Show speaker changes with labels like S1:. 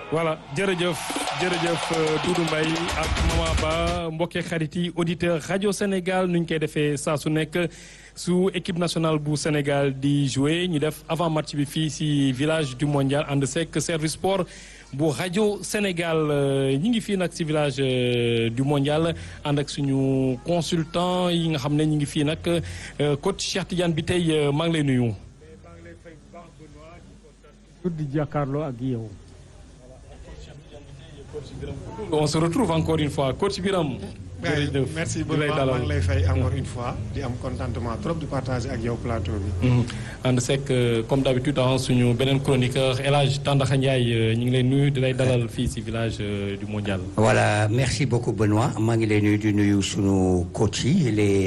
S1: voilà jërëjëf jërëjëf Doudou Mbaye ak Mama Ba mbokkee xarit yi auditeur rajo Sénégal nu ñu koy defee saa su nekk su équipe nationale bu Sénégal di jouer ñu def avant match bi fii si village du mondial ànd sek service sport bu rajo Sénégal ñi ngi fii nag si village du mondial ànd ak suñu consultant yi nga xam ne ñi ngi fii nag coach Cheikh Tidiane bi tey maa ngi lay nuyu.
S2: di jàkkaarloo ak yow.
S1: on se retrouve encore une fois coach Biram.
S3: jërëjëf merci beaucoup maa ngi lay fay encore une fois di am contentement trop di partager ak yow plateau bi.
S1: ànd sekk comme d'habitude suñu beneen chroniqueur El Hadj Tandakha Ndiaye ñu ngi lay nuyu di lay dalal fii ci village du mondial.
S4: voilà merci beaucoup Benoît maa ngi lay nuyu di nuyu suñu coach yi les.